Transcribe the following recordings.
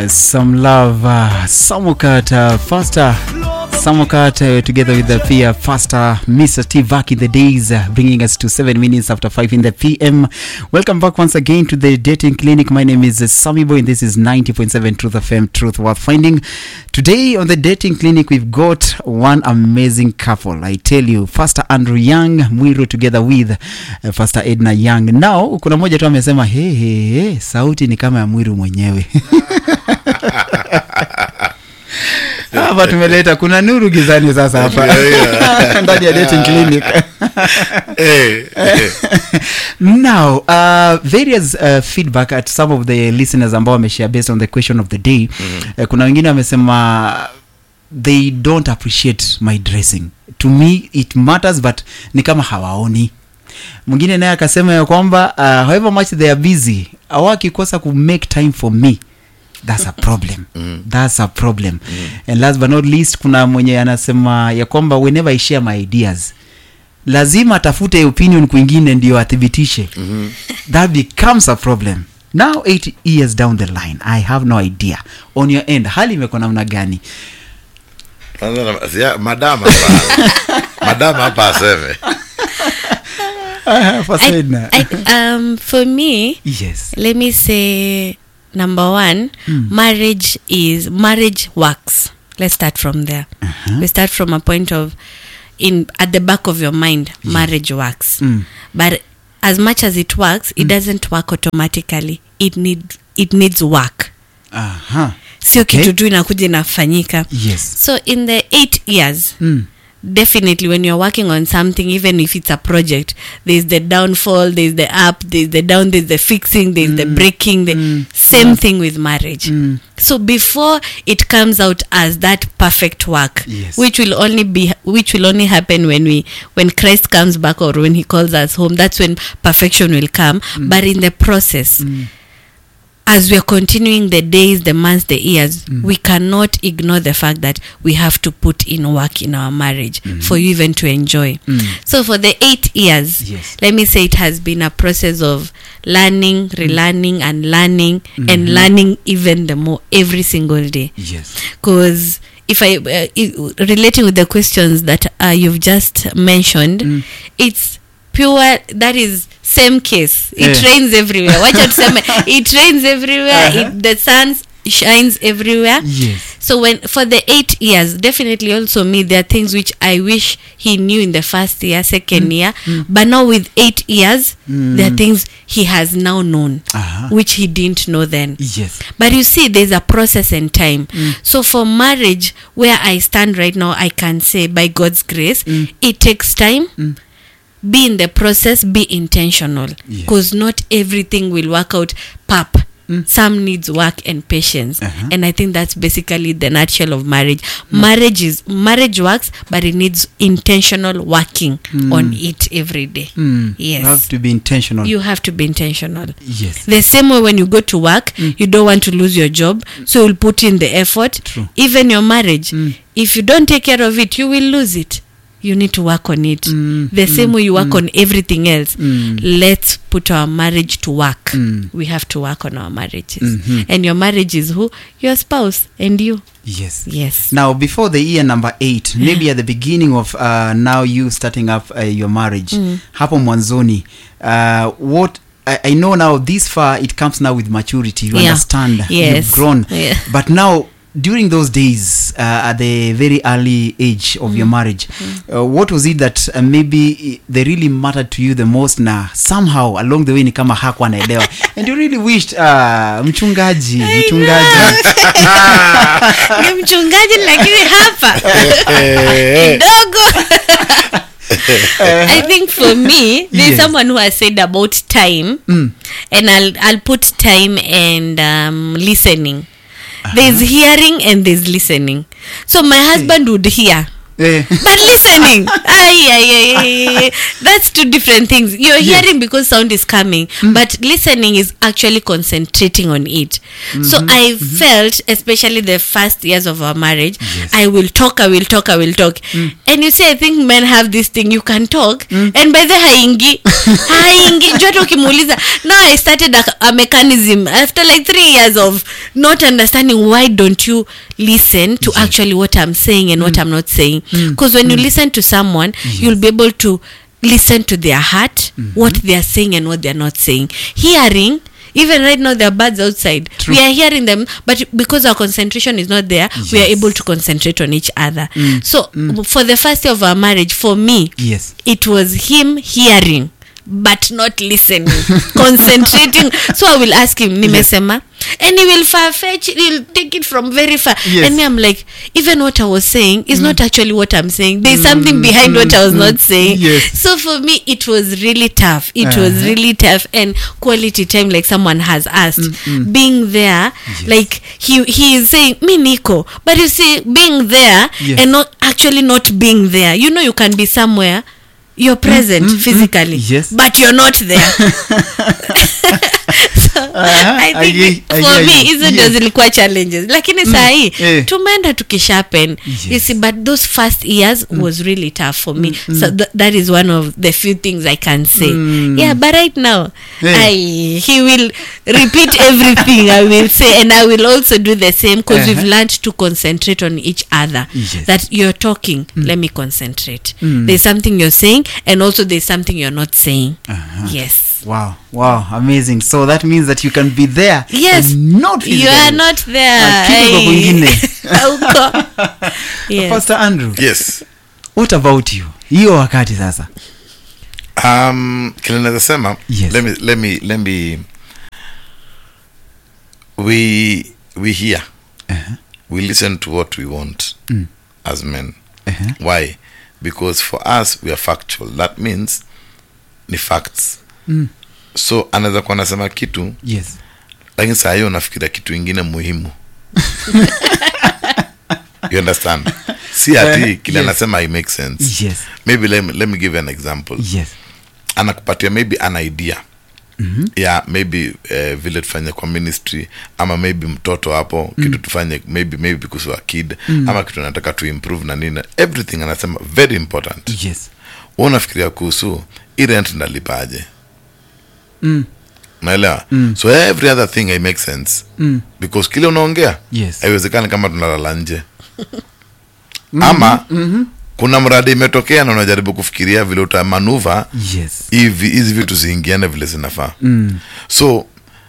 Some love, uh, Samukat, uh, faster. Samukat uh, together with the Pia Faster, Mr. Steve back in the days, uh, bringing us to seven minutes after five in the PM. Welcome back once again to the dating clinic. My name is uh, Sammy Boy, and this is 90.7 Truth FM, Truth Worth Finding. Today on the dating clinic, we've got one amazing couple. I tell you, Faster Andrew Young Mwiru together with uh, Faster Edna Young. Now kuna mmoja tu amesema hey, hey, hey, sauti ni kama ya Mwiru mwenyewe hapa tumeleta kuna nuru gizani sasa hapa ndani ya dating clinic Eh, eh. now uh, various uh, feedback at some of the listeners ambao wameshare based on the question of the day mm-hmm. uh, kuna wengine wamesema they don't appreciate my dressing to me it matters but ni kama hawaoni mwingine naye akasema ya kwamba uh, however much they are busy awakikosa ku make time for me that's a problem mm. that's a problem mm. and last but not least kuna mwenye anasema ya kwamba whenever i share my ideas lazima atafute opinion kwingine ndio athibitishe mm-hmm. that becomes a problem now eight years down the line i have no idea on your end hali imekuwa namna gani Kwanza na- sia- madam hapa madam hapa aseme Fasaidna. I, um, for me, yes let me say number one, marriage is marriage works. Let's start from there. We start from a point of in at the back of your mind, marriage works. Mm. But as much as it works, it doesn't work automatically. It need it needs work. Aha. Sio Okay. kitu tu inakuja inafanyika. yes So in the eight years, mm. definitely when you're working on something even if it's a project there's the downfall there's the up there's the down there's the fixing there's the breaking the same thing with marriage Mm. so before it comes out as that perfect work Yes. which will only be which will only happen when we when christ comes back or when he calls us home that's when perfection will come but in the process as we are continuing the days, the months, the years, we cannot ignore the fact that we have to put in work in our marriage for you even to enjoy. So for the eight years, Yes. let me say it has been a process of learning, relearning, and learning, and learning even the more every single day yes because if i uh, i- relating with the questions that uh, you've just mentioned it's pure that is same case it Yeah. rains everywhere wacha tuseme it rains everywhere it, the sun shines everywhere yes so when for the eight years definitely also me there are things which i wish he knew in the first year second year but now with eight years there are things he has now known Aha. which he didn't know then yes but you see, there's a process and time. So for marriage, where I stand right now, I can say by God's grace, it takes time. Be in the process, be intentional. Yes. Because not everything will work out pap. Some needs work and patience. Uh-huh. And I think that's basically the nutshell of marriage. Marriage is marriage works, but it needs intentional working on it every day. mm. Yes. you have to be intentional You have to be intentional yes the same way when you go to work you don't want to lose your job so you'll put in the effort True. even your marriage if you don't take care of it you will lose it you need to work on it Mm, the same way you work on everything else Mm. let's put our marriage to work Mm. we have to work on our marriages Mhm. and your marriage is who your spouse and you yes yes now before the year number eight maybe at the beginning of uh, now you starting up uh, your marriage hapo mwanzoni uh, what I, I know now this far it comes now with maturity you Yeah. understand Yes. you've grown Yeah. but now during those days uh, at the very early age of your marriage uh, what was it that uh, maybe they really mattered to you the most na somehow along the way ni kama hakuwa anaelewa and you really wished uh, mchungaji mchungaji ni mchungaji lakini hapa kidogo I think for me, there's Yes. someone who has said about time, Mm. and I'll I'll put time and um, listening. There's hearing and there's listening. So my husband would hear, eh. but listening, ah, Ay, ay, ay, ay, ay. that's two different things you're hearing because sound is coming but listening is actually concentrating on it so i felt especially the first years of our marriage Yes. i will talk i will talk i will talk and you see i think men have this thing you can talk and by the haingi haingi jota ukimuuliza now i started a, a mechanism after like three years of not understanding why don't you listen to actually what i'm saying and what i'm not saying because when you listen to someone you'll be able to listen to their heart what they are saying and what they are not saying hearing even right now there are birds outside True. we are hearing them but because our concentration is not there we are Yes. able to concentrate on each other so for the first year of our marriage for me yes it was him hearing but not listening concentrating so i will ask him nimesema and he will far fetch he'll take it from very far Yes. and me i'm like even what i was saying is not actually what i'm saying there's something behind what i was not saying Yes. so for me it was really tough it was Uh-huh. really tough and quality time like someone has asked being there like he he is saying me niko but you see being there Yes. and not actually not being there you know you can be somewhere you're present physically Yes. but you're not there so Uh-huh. i think I- I for hear me you. hizo Yes. ndio zilikuwa challenges lakini saa hii Eh. tumeenda tukishapen you Yes. see but those first years was really tough for me so th- that is one of the few things i can say yeah but right now Eh. I, he will repeat everything i will say and i will also do the same because we've Uh-huh. learned to concentrate on each other Yes. that you're talking let me concentrate there's something you're saying and also there's something you're not saying yes wow wow amazing so that means that you can be there yes and not you are physically. not there Lakini uko Ai. kwingine. Hauko. yes. pastor andrew yes what about you hiyo wakati sasa um kile naweza sema Yes. let me let me let me we we hear Uh-huh. we listen to what we want Mm. as men Uh-huh. why because for us we are factual that means ni facts Mm. so anaweza kuwa anasema kitu yes lakini saa hiyo unafikiria kitu ingine muhimu you understand si ati Eh, kile yes. anasema i make sense yes maybe let me, let me give you an example yes anakupatia maybe an idea mm-hmm. ya maybe uh, vile tufanye kwa ministry ama maybe mtoto hapo mm. kitu tufanye maybe maybe kuhusu a kid mm. ama kitu anataka tu improve na nini everything anasema very important yes Wewe unafikiria kuhusu hii rent ndalipaje mm. naelewa mm. so every other thing i make sense Mm. because kile unaongea Yes. haiwezekani kama tunalala nje ama mm-hmm. kuna mradi imetokea na unajaribu kufikiria vile utamanuva yes hivi hizi vitu ziingiane vile zinafaa mm. so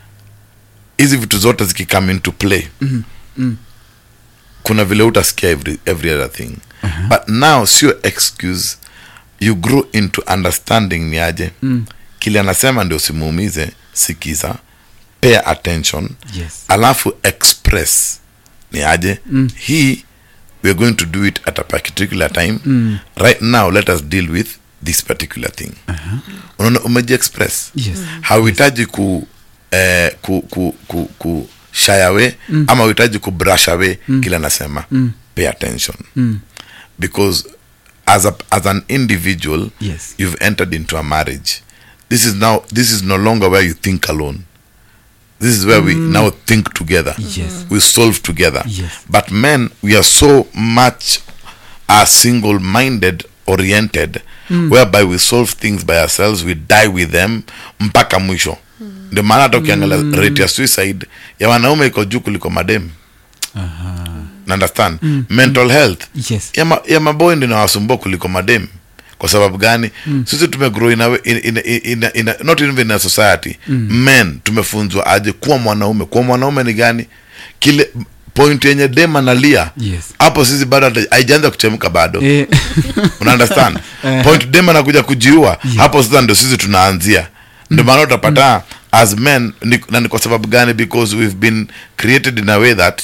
hizi vitu zote zikicome into play Mm. Mm. kuna vile utasikia every, every other thing uh-huh. but now sio excuse you grow into understanding ni aje Mm. kile anasema ndio simuumize sikiza pay attention yes alafu express ni aje Mm. hii we're going to do it at a particular time Mm. right now let us deal with this particular thing uh-huh. unaona umeji express yes hauhitaji ku, eh, ku, ku, ku, ku shy away mm. ama uhitaji ku brush away mm. kile anasema Mm. pay attention mm. because as, a, as an individual Yes. you've entered into a marriage this is now this is no longer where you think alone this is where we now think together Yes. we solve together Yes. but men we are so much are single minded oriented whereby we solve things by ourselves we die with them mpaka mwisho ndio maana hata ukiangalia rate ya suicide ya wanaume iko juu kuliko madem Aha. na understand mental health yes ya, ma, ya maboy ndio nawasumbua kuliko madem kwa sababu gani mm. sisi tumegrow in a, way- in, in, in, in, in, a- not even in a society mm. men tumefunzwa aje kuwa mwanaume kuwa mwanaume ni gani kile point yenye dem analia Yes. hapo sisi bado hata- haijaanza kuchemka bado eh. una understand Eh. point dem anakuja kujiua hapo sasa ndio sisi tunaanzia ndio maana utapata as men ni, na ni kwa sababu gani because we've been created in a way that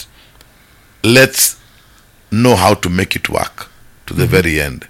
let's know how to make it work to the very end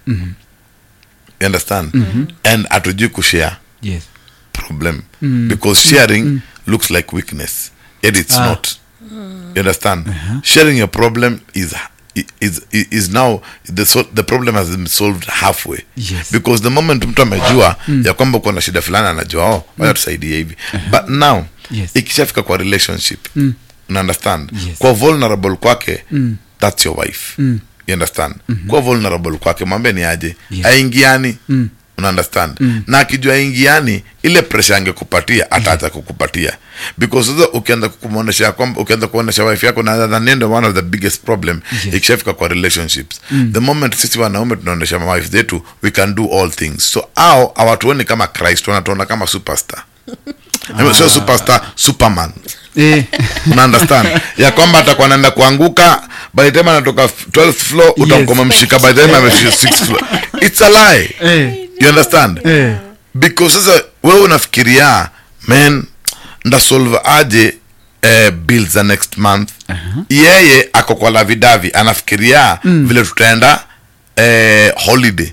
you understand and hatujui kushare yes problem because sharing looks like weakness yet it's Ah. not you understand sharing your problem is i- is, i- is now the, sol- the problem has been solved halfway Yes. because the moment mtu amejua ya kwamba uko na shida fulani anajua oh wacha tusaidie hivi but now Yes. ikishafika kwa relationship una understand Yes. kwa vulnerable kwake that's your wife you understand kwa vulnerable kwake mwambie ni aje Yes. aingiani una understand na akijua aingiani ile pressure angekupatia ataacha kukupatia because sasa ukianza kumwonyesha kwamba ukianza kuonyesha wife yako na na ndio one of the biggest problem Yes. ikishafika kwa relationships the moment sisi wanaume tunaonyesha wife zetu we can do all things so au hawatuoni kama Christ wanatuona kama superstar I mean, sio superstar superman eh, una understand ya kwamba atakuwa anaenda kuanguka by the time anatoka f- 12th floor utakuwa mshika by the time amefika 6th floor it's a lie eh, you understand eh. because sasa wewe unafikiria man ndasolve aje eh, bill za next month yeye ako kwa lavidavi anafikiria vile tutaenda eh, holiday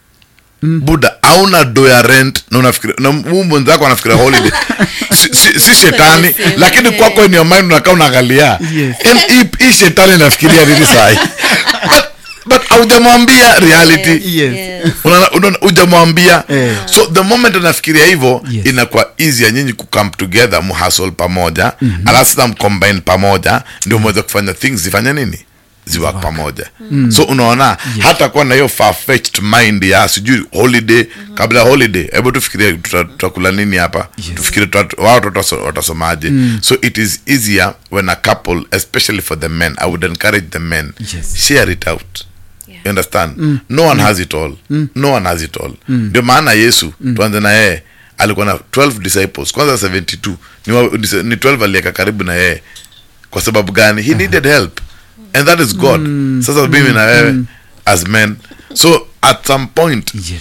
buda auna do ya rent na unafikiria na huu mwenzako anafikiria holiday si, si, si shetani Same, lakini yeah. kwako in your mind unakaa unaangalia Yes. Em, hii- hii shetani inafikiria nini sahi but, but haujamwambia reality Yes. Yes. Unaona- unaona, hujamwambia Eh. so the moment anafikiria hivyo Yes. inakuwa easy ya nyinyi kucome together muhasol pamoja mm-hmm. alafu sasa mcombine pamoja ndio mweze kufanya things zifanye nini ziwak pamoja so unaona hata kuwa na hiyo far-fetched mind ya sijui holiday kabla ya holiday hebu tufikirie tuta- tutakula nini hapa tufikirie tuta- wao watoto wataso- watasomaje so it is easier when a couple especially for the men i would encourage the men Yes. share it out you understand no one has it all no one has it all ndio maana yesu tuanze na yeye alikuwa na 12 disciples kwanza 72 ni, wa, ni ni 12 alieka karibu na yeye kwa sababu gani he needed help and that is god sasa mimi na wewe as men so at some point yes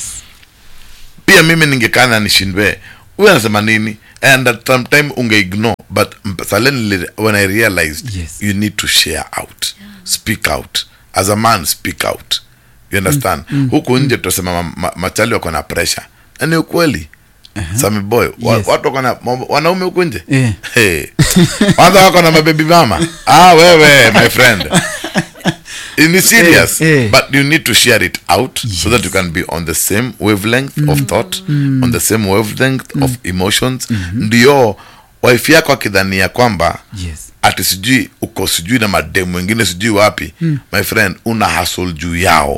pia mimi ningekana nishindwe huyu anasema nini and at some time ungeignore but mp- suddenly when i realized Yes. you need to share out speak out as a man speak out you understand huku nje tutasema ma, ma, machali wako na pressure na ni ukweli Sami boy wa, Yes. watu wako na mambo- wanaume huku nje Eh. hey. kwanza wako na mabebi mama ah wewe my friend ni serious Eh, eh. but you need to share it out so Yes. that you can be on the same wavelength of thought on the same wavelength of emotions ndio wife yako akidhania kwamba yes ati sijui uko sijui na mademu wengine sijui wapi my friend una hasol juu yao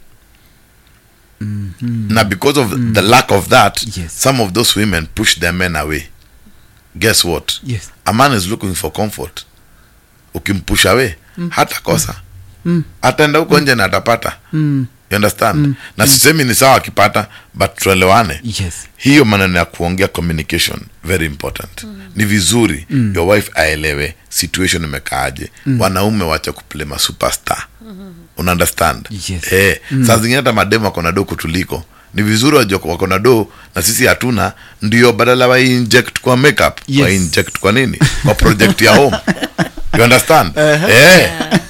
na because of the lack of that Yes. some of those women push their men away guess what yes a man is looking for comfort ukimpusha we hata kosa ataenda huko nje na atapata you understand na sisemi ni sawa akipata but tuelewane yes hiyo maneno ya kuongea communication very important ni vizuri your wife aelewe situation imekaaje wanaume wacha kuplay ma superstar una understand Yes. eh, saa zingine hata mademu wako na do kutuliko ni vizuri wajua wako na do na sisi hatuna ndio badala wa inject kwa makeup Yes. wa inject kwa nini kwa project ya home you understand eh.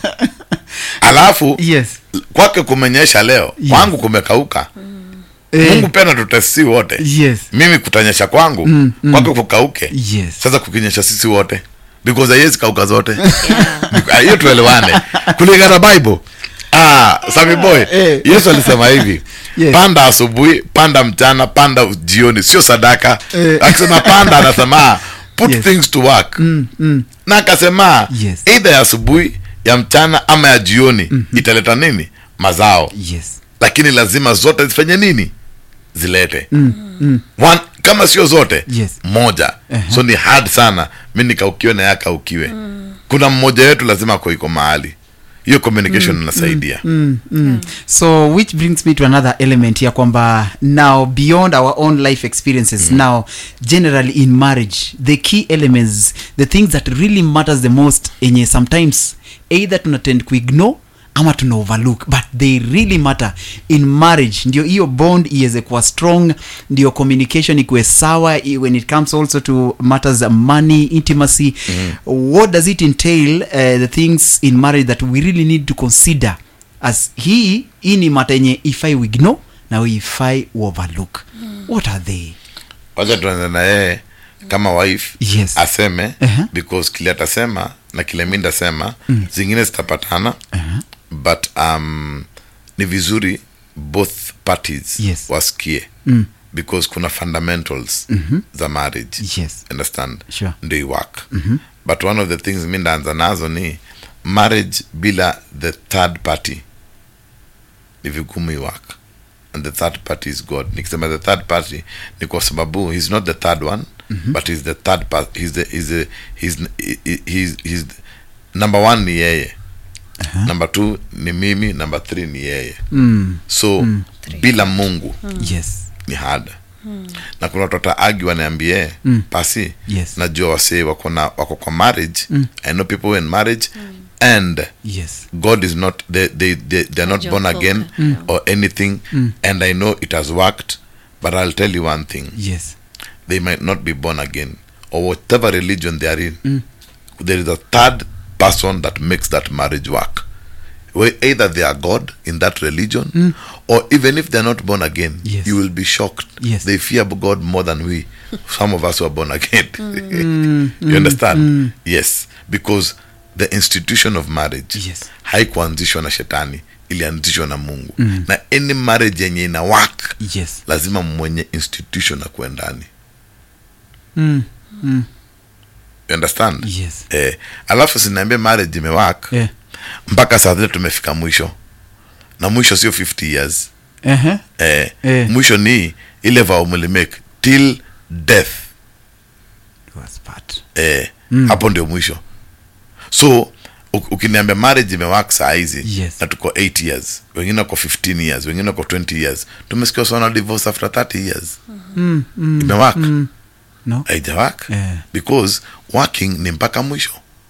alafu yes kwake kumenyesha leo Yes. kwangu kumekauka Eh, mungu pia natutesi wote yes mimi kutanyesha kwangu mm, kwake kukauke Yes. sasa kukinyesha sisi wote because haiwezi kauka zote Ah, hiyo tuelewane kulingana na bible ah, sami boy Eh. yesu alisema hivi Yes. panda asubuhi panda mchana panda jioni sio sadaka Eh. akisema panda anasema put Yes. things to work mm, mm. na akasema Yes. either ya asubuhi ya mchana ama ya jioni italeta nini mazao yes lakini lazima zote zifanye nini zilete mm, mm. One, kama sio zote Yes. moja so ni hard sana mi nikaukiwe na yakaukiwe kuna mmoja wetu lazima ako iko mahali hiyo communication inasaidia Mm, mm. so which brings me to another element ya kwamba now beyond our own life experiences now generally in marriage the key elements the things that really matters the most enye sometimes either tunatend kuignore ama tuna overlook but they really matter in marriage ndio hiyo bond iweze kuwa strong ndio communication ikuwe sawa i- when it comes also to matters of money intimacy what does it entail uh, the things in marriage that we really need to consider as hii hii ni mata yenye ifai we ignore na ifai overlook what are they wacha tuanze na yeye kama wife Yes. aseme Uh-huh. because kile atasema na kile mi ndasema zingine zitapatana but um, ni vizuri both parties Yes. wasikie Mm. because kuna fundamentals za marriage yes understand Sure. ndio iwork but one of the things mi ndaanza nazo ni marriage bila the third party ni vigumu iwork and the third party is god nikisema the third party ni kwa sababu he's not the third one but he's the third part he's the he's the he's, he- he's, he's number one ni yeye Aha. number two ni mimi number three ni yeye mm. so bila mungu yes ni hard na kuna watu agi wanaambie Mm. pasi Yes. najua wasee wako na wako kwa marriage i know people who are in marriage and yes god is not they, they, they, they're not born Hawajaokoka. again Mm. or anything and i know it has worked but i'll tell you one thing yes they might not be born again or whatever religion they are in there is a third person that makes that marriage work Where either they are god in that religion or even if they're not born again Yes. you will be shocked Yes. they fear god more than we some of us who are born again you understand yes because the institution of marriage Yes. haikuanzishwa na shetani ilianzishwa na mungu na any marriage yenye ina work yes lazima mwenye institution akuwe ndani mm. you understand yes eh, alafu sinaambia marriage imewak yeah. mpaka saa zile tumefika mwisho na mwisho sio 50 years uh-huh. eh, Eh. mwisho ni ile vow mlimake till death was part eh, hapo ndio mwisho so u- ukiniambia marriage imewak saa hizi Yes. na tuko 8 years wengine wako 15 years wengine wako 20 years tumesikia sana divorce after 30 years mm. Mm. imewak Mm. no haijawak Eh. because working ni mpaka mwisho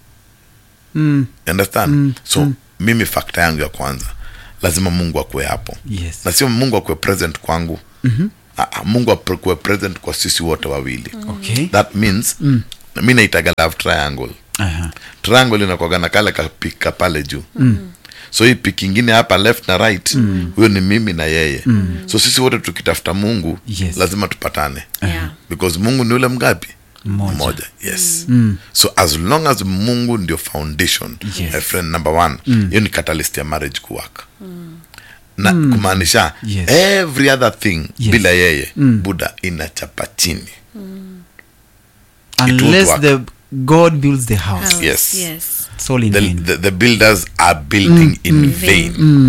mm. You understand so mimi fakta yangu ya kwanza lazima mungu akuwe hapo yes na sio mungu akuwe present kwangu mm-hmm. mungu akuwe present kwa sisi wote wawili okay that means mm. mi naitaga love triangle uh-huh. triangle inakwaga na kale kapika pale juu mm. so hii pik ingine hapa left na right huyo ni mimi na yeye mm. so sisi wote tukitafuta mungu Yes. lazima tupatane Yeah. because mungu ni ule mgapi Mmoja. yes so as long as mungu ndio foundation Yes. my friend number one hiyo ni catalyst ya marriage kuwaka na kumaanisha Yes. every other thing Yes. bila yeye buda inachapa chini unless work. the god builds the house House, Yes. yes. it's all in the, vain. the, the builders are building in vain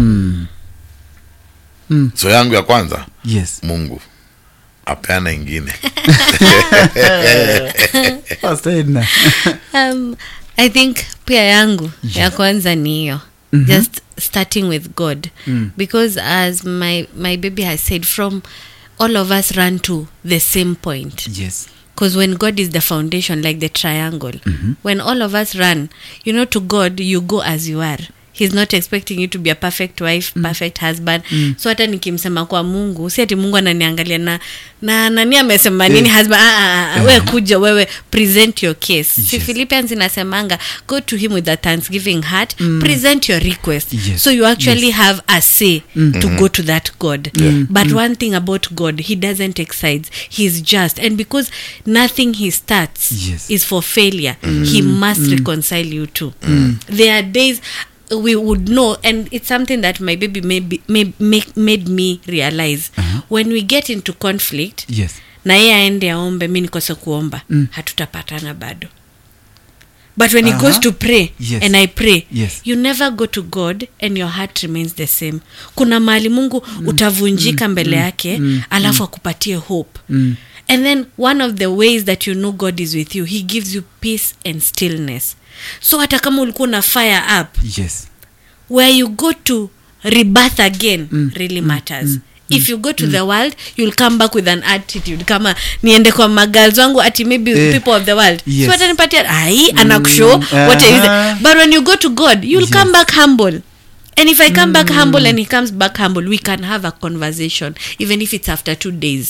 Mm. so yangu ya kwanza yes mungu apeana ingine Pastor Edna. um, i think pia yangu ya kwanza ni hiyo just starting with god because as my, my baby has said from all of us run to the same point yes because when god is the foundation like the triangle when all of us run you know to god you go as you are he's not expecting you to be a perfect wife perfect husband so hata nikimsema kwa mungu si ati mungu ananiangalia na na nani amesema nini husband ah, ah, ah, we kuja wewe present your case si Yes. philippians inasemanga go to him with a thanksgiving heart present your request Yes. so you actually have a say to go to that god but one thing about god he doesn't excite he's just and because nothing he starts Yes. is for failure he must reconcile you too there are days we would know and it's something that my baby maybe may, make, made me realize when we get into conflict yes na yeye aende aombe mi nikose kuomba hatutapatana bado but when he Aha. goes to pray Yes. and i pray Yes. you never go to god and your heart remains the same kuna mahali mungu utavunjika mbele yake alafu akupatie hope and then one of the ways that you know god is with you he gives you peace and stillness so hata kama ulikuwa una fire up yes where you go to rebirth again really matters if you go to the world you'll come back with an attitude kama niende kwa magals wangu ati maybe Eh, people of the world yes. so watanipatia ai anakushow what is aha. it but when you go to god you'll Yes. come back humble and if i come back humble and he comes back humble we can have a conversation even if it's after two days